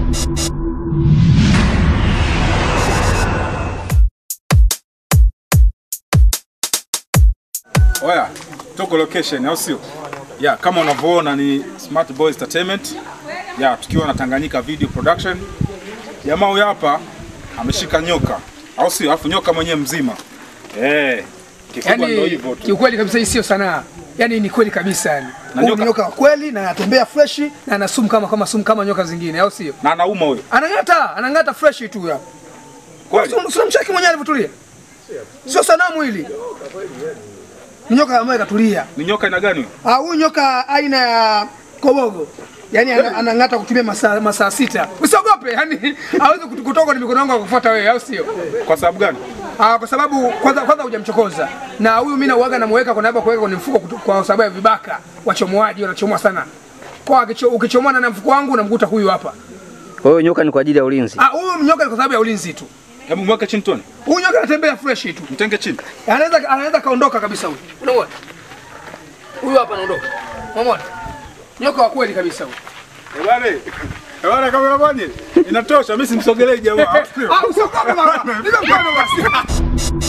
Oya, tuko location au sio? Ya, kama unavyoona ni Smart Boys Entertainment. Ya, tukiwa na Tanganyika Video Production. Jamaa huyu hapa ameshika nyoka. Au sio? Alafu nyoka mwenyewe mzima. Eh. Kikubwa ndio Yaani hivyo tu. kiukweli kabisa hii sio sanaa. Yaani ni kweli kabisa yani. Na Huyu nyoka- ni nyoka wa kweli na anatembea fresh na ana sumu kama kama sumu kama nyoka zingine au sio? Na anauma huyo. Anang'ata, anang'ata fresh tu ya. Kweli? Sio mcheki mwenyewe alivyotulia. Sio sanamu hili. Ni nyoka ambaye katulia. Ni nyoka aina gani huyo? Ah, huyu nyoka aina ya kobogo. Yaani ana- anang'ata kutumia masaa masaa sita. Usiogope, yani hawezi kutu- kutoka ni mikono yangu akufuata wewe, au sio? Kwa sababu gani? Ah, kwa sababu kwanza kwanza hujamchokoza. Na huyu mimi nauaga namuweka kwa naba kuweka kwenye mfuko kutu- kwa sababu ya vibaka. Wachomoaji wanachomoa sana. Kwa akicho- ukichomoa na mfuko wangu unamkuta huyu hapa. Kwa hiyo nyoka ni kwa ajili ya ulinzi. Ah, huyu nyoka ni kwa sababu ya ulinzi tu. Hebu mweke chini tuone. Huyu nyoka anatembea fresh tu. Mtenge chini. Anaweza anaweza kaondoka kabisa huyu. Unaona? Huyu hapa anaondoka. Unaona? Nyoka wa kweli kabisa huyu. Eh bwana. Eh bwana kama bwana. Inatosha, mimi simsogelei jamaa. au sio? Ah, usiogope baba. Ndio mkono basi.